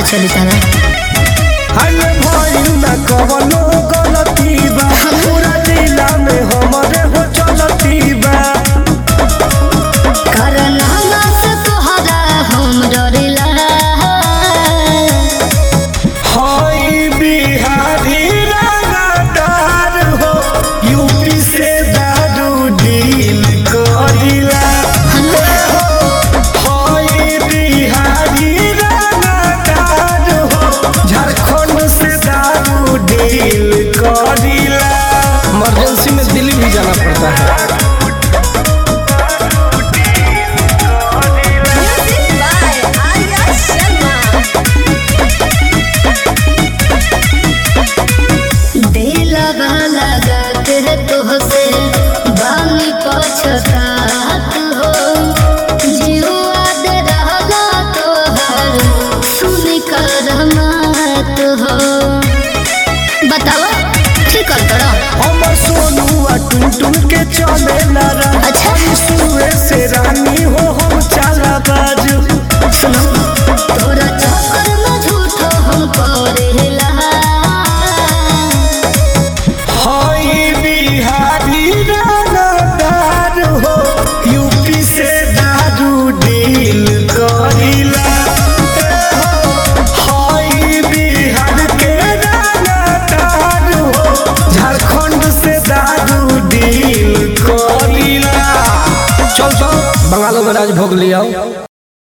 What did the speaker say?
चली तारा हल भइल ना कवनो गलती बा पूरा जिला में हमरे हो चलती बा करनामा से तोहरा हम डरिला हई बिहारी रंगदार हो यूपी से दारू डील करिला हई बिहारी रंगदार हो झारखंड से दारू डील करिला इमरजेंसी में दिल्ली भी जाना पड़ता है दिलवा लगत है तोहसे बानी पछतात हो जीवा दे रहला तोहर सुनी कर मत हो बतावा ठीक कर तोरा हमर सोनुआ टुन टुन के चले नारा अच्छा। सुए से रानी हो हम चाला बाजू सुनो तोरा चक्कर में झूठो हम करेला हई बिहारी रानादार हो यूपी से दारू डील करिला हई बिहार के रानादार हो झारखंड से दारू डील करिला चल चल बंगालों में राज भोग लिया